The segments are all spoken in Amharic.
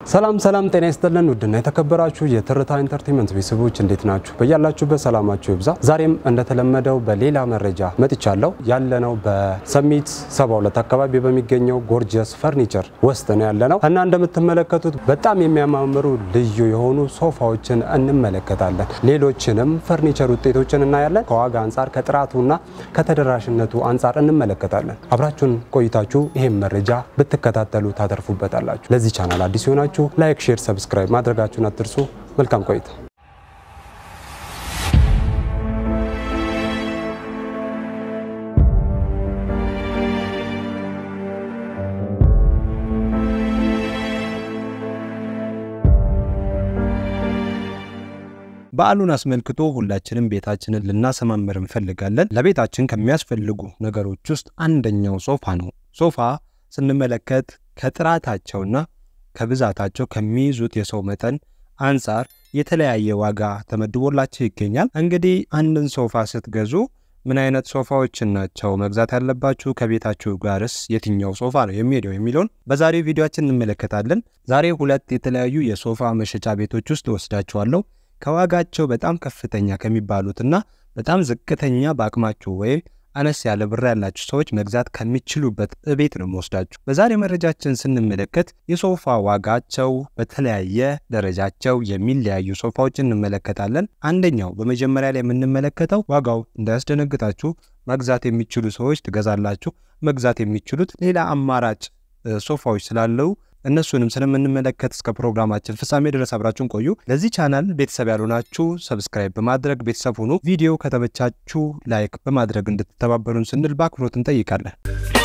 ሰላም ሰላም፣ ጤና ይስጥልን ውድና የተከበራችሁ የትርታ ኢንተርቴንመንት ቤተሰቦች እንዴት ናችሁ? በያላችሁበት ሰላማችሁ ይብዛ። ዛሬም እንደተለመደው በሌላ መረጃ መጥቻለሁ። ያለነው በሰሚት 72 አካባቢ በሚገኘው ጎርጀስ ፈርኒቸር ውስጥ ነው ያለነው እና እንደምትመለከቱት በጣም የሚያማምሩ ልዩ የሆኑ ሶፋዎችን እንመለከታለን። ሌሎችንም ፈርኒቸር ውጤቶችን እናያለን። ከዋጋ አንጻር ከጥራቱና ከተደራሽነቱ አንጻር እንመለከታለን። አብራችሁን ቆይታችሁ ይህም መረጃ ብትከታተሉ ታተርፉበታላችሁ። ለዚህ ቻናል አዲስ ሲሆናችሁ ላይክ፣ ሼር፣ ሰብስክራይብ ማድረጋችሁን አትርሱ። መልካም ቆይታ። በዓሉን አስመልክቶ ሁላችንም ቤታችንን ልናሰማምር እንፈልጋለን። ለቤታችን ከሚያስፈልጉ ነገሮች ውስጥ አንደኛው ሶፋ ነው። ሶፋ ስንመለከት ከጥራታቸውና ከብዛታቸው ከሚይዙት የሰው መጠን አንጻር የተለያየ ዋጋ ተመድቦላቸው ይገኛል። እንግዲህ አንድን ሶፋ ስትገዙ ምን አይነት ሶፋዎችን ናቸው መግዛት ያለባችሁ? ከቤታችሁ ጋርስ የትኛው ሶፋ ነው የሚሄደው የሚለውን በዛሬው ቪዲዮችን እንመለከታለን። ዛሬ ሁለት የተለያዩ የሶፋ መሸጫ ቤቶች ውስጥ ወስዳችኋለሁ። ከዋጋቸው በጣም ከፍተኛ ከሚባሉትና በጣም ዝቅተኛ በአቅማችሁ ወይም አነስ ያለ ብር ያላችሁ ሰዎች መግዛት ከሚችሉበት ቤት ነው መወስዳችሁ። በዛሬ መረጃችን ስንመለከት የሶፋ ዋጋቸው በተለያየ ደረጃቸው የሚለያዩ ሶፋዎችን እንመለከታለን። አንደኛው በመጀመሪያ ላይ የምንመለከተው ዋጋው እንዳያስደነግጣችሁ መግዛት የሚችሉ ሰዎች ትገዛላችሁ። መግዛት የሚችሉት ሌላ አማራጭ ሶፋዎች ስላለው እነሱንም ስለምንመለከት እስከ ፕሮግራማችን ፍጻሜ ድረስ አብራችሁን ቆዩ። ለዚህ ቻናል ቤተሰብ ያልሆናችሁ ሰብስክራይብ በማድረግ ቤተሰብ ሁኑ። ቪዲዮ ከተመቻችሁ ላይክ በማድረግ እንድትተባበሩን ስንል በአክብሮት እንጠይቃለን።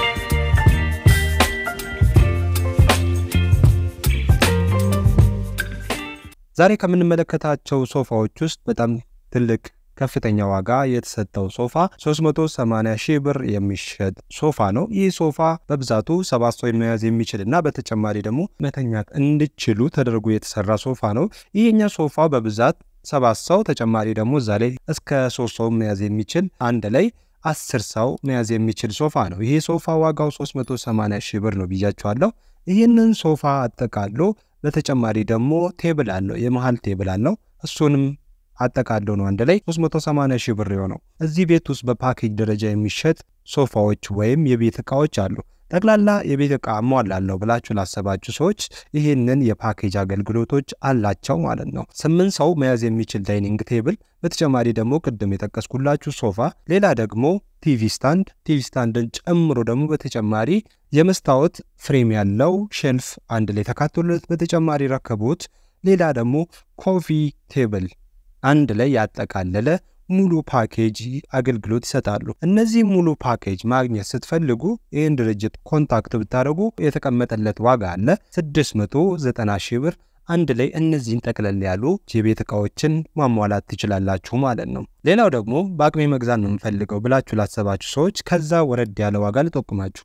ዛሬ ከምንመለከታቸው ሶፋዎች ውስጥ በጣም ትልቅ ከፍተኛ ዋጋ የተሰጠው ሶፋ 380 ሺህ ብር የሚሸጥ ሶፋ ነው። ይህ ሶፋ በብዛቱ ሰባት ሰው መያዝ የሚችል እና በተጨማሪ ደግሞ መተኛት እንዲችሉ ተደርጎ የተሰራ ሶፋ ነው። ይህኛ ሶፋ በብዛት ሰባት ሰው ተጨማሪ ደግሞ እዛ ላይ እስከ ሶስት ሰው መያዝ የሚችል አንድ ላይ አስር ሰው መያዝ የሚችል ሶፋ ነው። ይህ ሶፋ ዋጋው 380 ሺህ ብር ነው ብያቸዋለሁ። ይህንን ሶፋ አጠቃሎ በተጨማሪ ደግሞ ቴብል አለው፣ የመሀል ቴብል አለው። እሱንም አጠቃለው ነው አንድ ላይ 380 ሺህ ብር የሆነው። እዚህ ቤት ውስጥ በፓኬጅ ደረጃ የሚሸጥ ሶፋዎች ወይም የቤት እቃዎች አሉ። ጠቅላላ የቤት እቃ እሟላለሁ ብላችሁ ላሰባችሁ ሰዎች ይህንን የፓኬጅ አገልግሎቶች አላቸው ማለት ነው። ስምንት ሰው መያዝ የሚችል ዳይኒንግ ቴብል፣ በተጨማሪ ደግሞ ቅድም የጠቀስኩላችሁ ሶፋ፣ ሌላ ደግሞ ቲቪ ስታንድ፣ ቲቪ ስታንድን ጨምሮ ደግሞ በተጨማሪ የመስታወት ፍሬም ያለው ሼልፍ አንድ ላይ ተካቶለት፣ በተጨማሪ ረከቦት፣ ሌላ ደግሞ ኮፊ ቴብል አንድ ላይ ያጠቃለለ ሙሉ ፓኬጅ አገልግሎት ይሰጣሉ። እነዚህ ሙሉ ፓኬጅ ማግኘት ስትፈልጉ ይህን ድርጅት ኮንታክት ብታደርጉ የተቀመጠለት ዋጋ አለ 690 ሺህ ብር። አንድ ላይ እነዚህን ጠቅለል ያሉ የቤት እቃዎችን ማሟላት ትችላላችሁ ማለት ነው። ሌላው ደግሞ በአቅሜ መግዛት ነው የምፈልገው ብላችሁ ላሰባችሁ ሰዎች ከዛ ወረድ ያለ ዋጋ ልጠቁማችሁ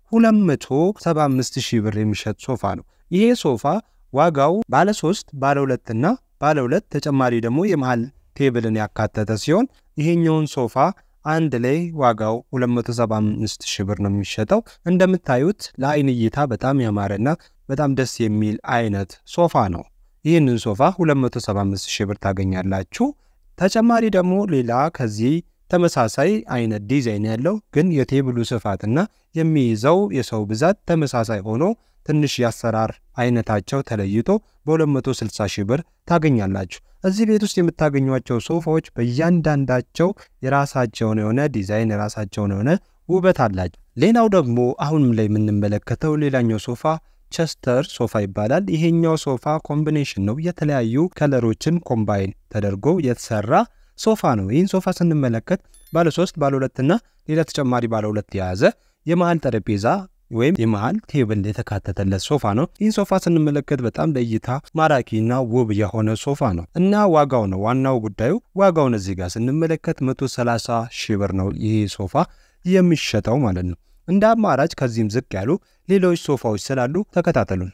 275 ሺህ ብር የሚሸጥ ሶፋ ነው። ይሄ ሶፋ ዋጋው ባለ 3 ባለ 2 እና ባለ 2 ተጨማሪ ደግሞ የመሃል ቴብልን ያካተተ ሲሆን ይሄኛውን ሶፋ አንድ ላይ ዋጋው 275 ሺህ ብር ነው የሚሸጠው። እንደምታዩት ለአይን እይታ በጣም ያማረና በጣም ደስ የሚል አይነት ሶፋ ነው። ይህንን ሶፋ 275 ሺህ ብር ታገኛላችሁ። ተጨማሪ ደግሞ ሌላ ከዚህ ተመሳሳይ አይነት ዲዛይን ያለው ግን የቴብሉ ስፋትና የሚይዘው የሰው ብዛት ተመሳሳይ ሆኖ ትንሽ የአሰራር አይነታቸው ተለይቶ በ260 ሺህ ብር ታገኛላችሁ። እዚህ ቤት ውስጥ የምታገኟቸው ሶፋዎች በእያንዳንዳቸው የራሳቸውን የሆነ ዲዛይን የራሳቸውን የሆነ ውበት አላቸው። ሌላው ደግሞ አሁንም ላይ የምንመለከተው ሌላኛው ሶፋ ቸስተር ሶፋ ይባላል። ይሄኛው ሶፋ ኮምቢኔሽን ነው። የተለያዩ ከለሮችን ኮምባይን ተደርጎ የተሰራ ሶፋ ነው። ይህን ሶፋ ስንመለከት ባለ ሶስት ባለ ሁለትና ሌላ ተጨማሪ ባለ ሁለት የያዘ የመሀል ጠረጴዛ ወይም የመሃል ቴብል የተካተተለት ሶፋ ነው። ይህን ሶፋ ስንመለከት በጣም ለእይታ ማራኪና ውብ የሆነ ሶፋ ነው እና ዋጋው ነው ዋናው ጉዳዩ። ዋጋውን እዚህ ጋር ስንመለከት 130 ሺህ ብር ነው ይህ ሶፋ የሚሸጠው ማለት ነው። እንደ አማራጭ ከዚህም ዝቅ ያሉ ሌሎች ሶፋዎች ስላሉ ተከታተሉን።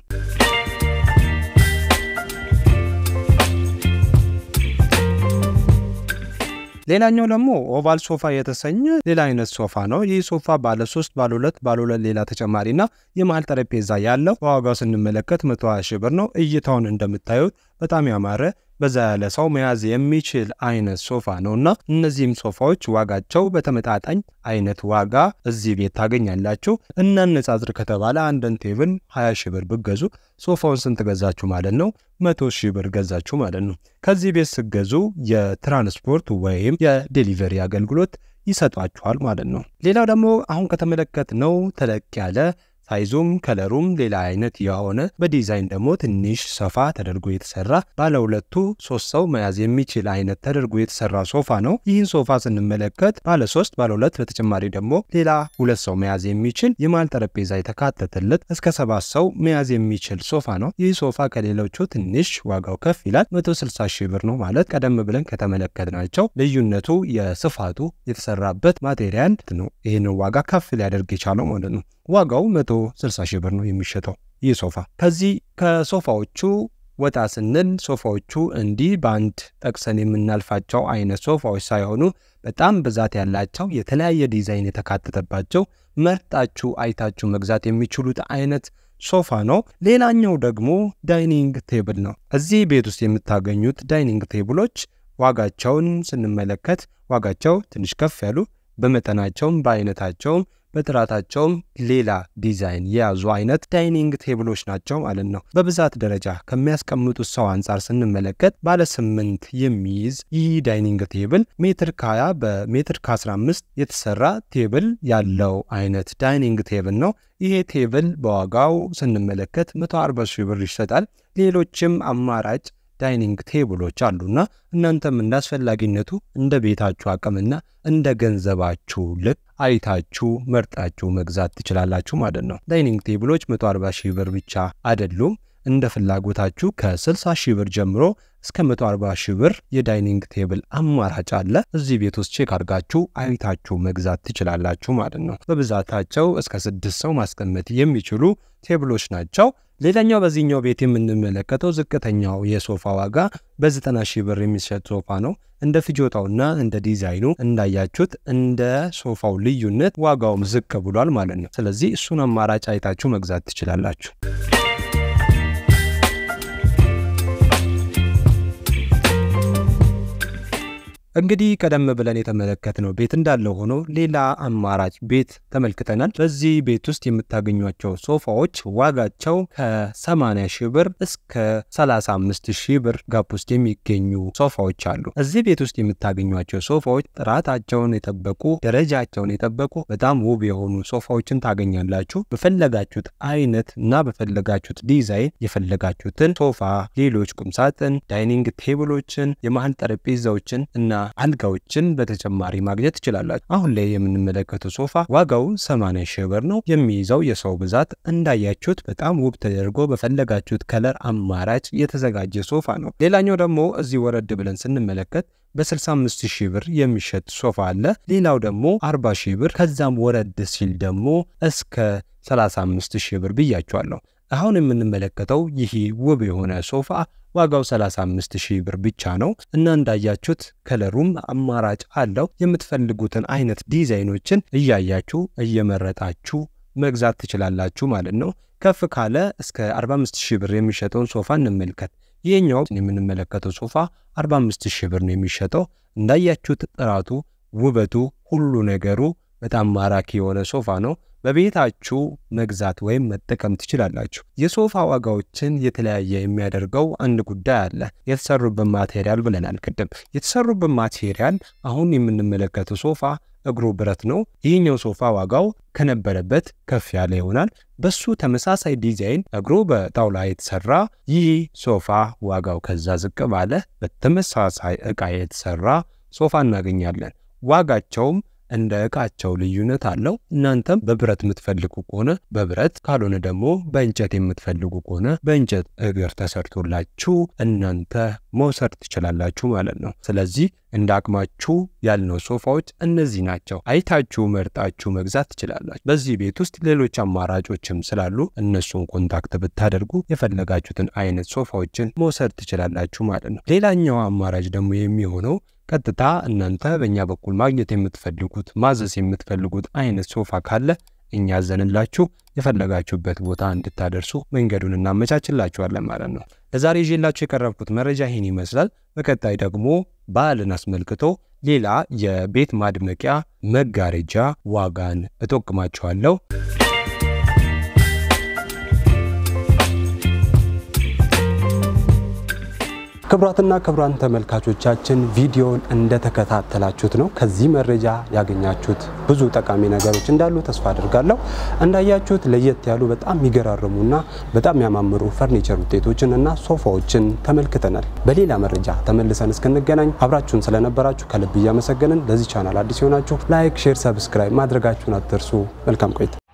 ሌላኛው ደግሞ ኦቫል ሶፋ የተሰኘ ሌላ አይነት ሶፋ ነው። ይህ ሶፋ ባለ ሶስት ባለ ሁለት ባለ ሁለት ሌላ ተጨማሪና የመሀል ጠረጴዛ ያለው በዋጋው ስንመለከት 120 ሺህ ብር ነው። እይታውን እንደምታዩት በጣም ያማረ በዛ ያለ ሰው መያዝ የሚችል አይነት ሶፋ ነው እና እነዚህም ሶፋዎች ዋጋቸው በተመጣጣኝ አይነት ዋጋ እዚህ ቤት ታገኛላችሁ። እናነጻጽር ከተባለ አንድን ቴብል 20 ሺህ ብር ብገዙ ሶፋውን ስንት ገዛችሁ ማለት ነው? መቶ ሺህ ብር ገዛችሁ ማለት ነው። ከዚህ ቤት ስገዙ የትራንስፖርት ወይም የዴሊቨሪ አገልግሎት ይሰጧችኋል ማለት ነው። ሌላው ደግሞ አሁን ከተመለከትነው ተለቅ ያለ ሳይዙም ከለሩም ሌላ አይነት የሆነ በዲዛይን ደግሞ ትንሽ ሰፋ ተደርጎ የተሰራ ባለ ሁለቱ ሶስት ሰው መያዝ የሚችል አይነት ተደርጎ የተሰራ ሶፋ ነው። ይህን ሶፋ ስንመለከት ባለ ሶስት ባለ ሁለት በተጨማሪ ደግሞ ሌላ ሁለት ሰው መያዝ የሚችል የመሃል ጠረጴዛ የተካተተለት እስከ ሰባት ሰው መያዝ የሚችል ሶፋ ነው። ይህ ሶፋ ከሌሎቹ ትንሽ ዋጋው ከፍ ይላል። 160 ሺህ ብር ነው ማለት ቀደም ብለን ከተመለከትናቸው ልዩነቱ የስፋቱ የተሰራበት ማቴሪያል ነው። ይህንን ዋጋ ከፍ ሊያደርግ የቻለው ማለት ነው። ዋጋው 160 ሺህ ብር ነው የሚሸጠው ይህ ሶፋ። ከዚህ ከሶፋዎቹ ወጣ ስንል ሶፋዎቹ እንዲህ በአንድ ጠቅሰን የምናልፋቸው አይነት ሶፋዎች ሳይሆኑ በጣም ብዛት ያላቸው የተለያየ ዲዛይን የተካተተባቸው መርጣችሁ አይታችሁ መግዛት የሚችሉት አይነት ሶፋ ነው። ሌላኛው ደግሞ ዳይኒንግ ቴብል ነው። እዚህ ቤት ውስጥ የምታገኙት ዳይኒንግ ቴብሎች ዋጋቸውን ስንመለከት ዋጋቸው ትንሽ ከፍ ያሉ በመጠናቸውም በአይነታቸውም በጥራታቸውም ሌላ ዲዛይን የያዙ አይነት ዳይኒንግ ቴብሎች ናቸው ማለት ነው። በብዛት ደረጃ ከሚያስቀምጡት ሰው አንጻር ስንመለከት ባለ ስምንት የሚይዝ ይህ ዳይኒንግ ቴብል ሜትር ከ20 በሜትር ከ15 የተሰራ ቴብል ያለው አይነት ዳይኒንግ ቴብል ነው። ይሄ ቴብል በዋጋው ስንመለከት 140 ሺህ ብር ይሸጣል። ሌሎችም አማራጭ ዳይኒንግ ቴብሎች አሉና እናንተም እንደ አስፈላጊነቱ እንደ ቤታችሁ አቅምና እንደ ገንዘባችሁ ልክ አይታችሁ መርጣችሁ መግዛት ትችላላችሁ ማለት ነው። ዳይኒንግ ቴብሎች 140 ሺህ ብር ብቻ አይደሉም። እንደ ፍላጎታችሁ ከ60 ሺህ ብር ጀምሮ እስከ 140 ሺህ ብር የዳይኒንግ ቴብል አማራጭ አለ። እዚህ ቤት ውስጥ ቼክ አድርጋችሁ አይታችሁ መግዛት ትችላላችሁ ማለት ነው። በብዛታቸው እስከ ስድስት ሰው ማስቀመጥ የሚችሉ ቴብሎች ናቸው። ሌላኛው በዚህኛው ቤት የምንመለከተው ዝቅተኛው የሶፋ ዋጋ በ90 ሺህ ብር የሚሸጥ ሶፋ ነው። እንደ ፍጆታውና እንደ ዲዛይኑ እንዳያችሁት እንደ ሶፋው ልዩነት ዋጋውም ዝቅ ብሏል ማለት ነው። ስለዚህ እሱን አማራጭ አይታችሁ መግዛት ትችላላችሁ። እንግዲህ ቀደም ብለን የተመለከትነው ቤት እንዳለው ሆኖ ሌላ አማራጭ ቤት ተመልክተናል። በዚህ ቤት ውስጥ የምታገኟቸው ሶፋዎች ዋጋቸው ከ80 ሺህ ብር እስከ 35 ሺህ ብር ጋፕ ውስጥ የሚገኙ ሶፋዎች አሉ። እዚህ ቤት ውስጥ የምታገኟቸው ሶፋዎች ጥራታቸውን የጠበቁ ደረጃቸውን የጠበቁ በጣም ውብ የሆኑ ሶፋዎችን ታገኛላችሁ። በፈለጋችሁት አይነት እና በፈለጋችሁት ዲዛይን የፈለጋችሁትን ሶፋ፣ ሌሎች ቁምሳጥን፣ ዳይኒንግ ቴብሎችን፣ የመሀል ጠረጴዛዎችን እና አልጋዎችን በተጨማሪ ማግኘት ትችላላችሁ። አሁን ላይ የምንመለከተው ሶፋ ዋጋው 80 ሺህ ብር ነው። የሚይዘው የሰው ብዛት እንዳያችሁት በጣም ውብ ተደርጎ በፈለጋችሁት ከለር አማራጭ የተዘጋጀ ሶፋ ነው። ሌላኛው ደግሞ እዚህ ወረድ ብለን ስንመለከት በ65 ሺህ ብር የሚሸጥ ሶፋ አለ። ሌላው ደግሞ 40 ሺህ ብር ከዛም ወረድ ሲል ደግሞ እስከ 35 ሺህ ብር ብያቸዋለሁ። አሁን የምንመለከተው ይህ ውብ የሆነ ሶፋ ዋጋው 35 ሺህ ብር ብቻ ነው እና እንዳያችሁት ከለሩም አማራጭ አለው። የምትፈልጉትን አይነት ዲዛይኖችን እያያችሁ እየመረጣችሁ መግዛት ትችላላችሁ ማለት ነው። ከፍ ካለ እስከ 45 ሺህ ብር የሚሸጠውን ሶፋ እንመልከት። ይህኛው የምንመለከተው ሶፋ 45 ሺህ ብር ነው የሚሸጠው። እንዳያችሁት ጥራቱ፣ ውበቱ፣ ሁሉ ነገሩ በጣም ማራኪ የሆነ ሶፋ ነው። በቤታችሁ መግዛት ወይም መጠቀም ትችላላችሁ። የሶፋ ዋጋዎችን የተለያየ የሚያደርገው አንድ ጉዳይ አለ። የተሰሩበት ማቴሪያል ብለናል ቅድም። የተሰሩበት ማቴሪያል አሁን የምንመለከተው ሶፋ እግሩ ብረት ነው። ይህኛው ሶፋ ዋጋው ከነበረበት ከፍ ያለ ይሆናል። በሱ ተመሳሳይ ዲዛይን እግሩ በጣውላ የተሰራ ይህ ሶፋ ዋጋው ከዛ ዝቅ ባለ በተመሳሳይ ዕቃ የተሰራ ሶፋ እናገኛለን። ዋጋቸውም እንደ ዕቃቸው ልዩነት አለው። እናንተም በብረት የምትፈልጉ ከሆነ በብረት ካልሆነ ደግሞ በእንጨት የምትፈልጉ ከሆነ በእንጨት እግር ተሰርቶላችሁ እናንተ መውሰድ ትችላላችሁ ማለት ነው። ስለዚህ እንደ አቅማችሁ ያልነው ሶፋዎች እነዚህ ናቸው። አይታችሁ መርጣችሁ መግዛት ትችላላችሁ። በዚህ ቤት ውስጥ ሌሎች አማራጮችም ስላሉ እነሱን ኮንታክት ብታደርጉ የፈለጋችሁትን አይነት ሶፋዎችን መውሰድ ትችላላችሁ ማለት ነው። ሌላኛው አማራጭ ደግሞ የሚሆነው ቀጥታ እናንተ በእኛ በኩል ማግኘት የምትፈልጉት ማዘዝ የምትፈልጉት አይነት ሶፋ ካለ እኛ አዘንላችሁ የፈለጋችሁበት ቦታ እንድታደርሱ መንገዱን እናመቻችላችኋለን ማለት ነው። ለዛሬ ይዤላችሁ የቀረብኩት መረጃ ይህን ይመስላል። በቀጣይ ደግሞ በዓልን አስመልክቶ ሌላ የቤት ማድመቂያ መጋረጃ ዋጋን እጠቁማችኋለሁ። ክቡራትና ክቡራን ተመልካቾቻችን ቪዲዮውን እንደተከታተላችሁት ነው። ከዚህ መረጃ ያገኛችሁት ብዙ ጠቃሚ ነገሮች እንዳሉ ተስፋ አድርጋለሁ። እንዳያችሁት ለየት ያሉ በጣም የሚገራርሙና በጣም ያማምሩ ፈርኒቸር ውጤቶችን እና ሶፋዎችን ተመልክተናል። በሌላ መረጃ ተመልሰን እስክንገናኝ አብራችሁን ስለነበራችሁ ከልብ እያመሰገንን ለዚህ ቻናል አዲስ የሆናችሁ ላይክ፣ ሼር፣ ሰብስክራይብ ማድረጋችሁን አትርሱ። መልካም ቆይታ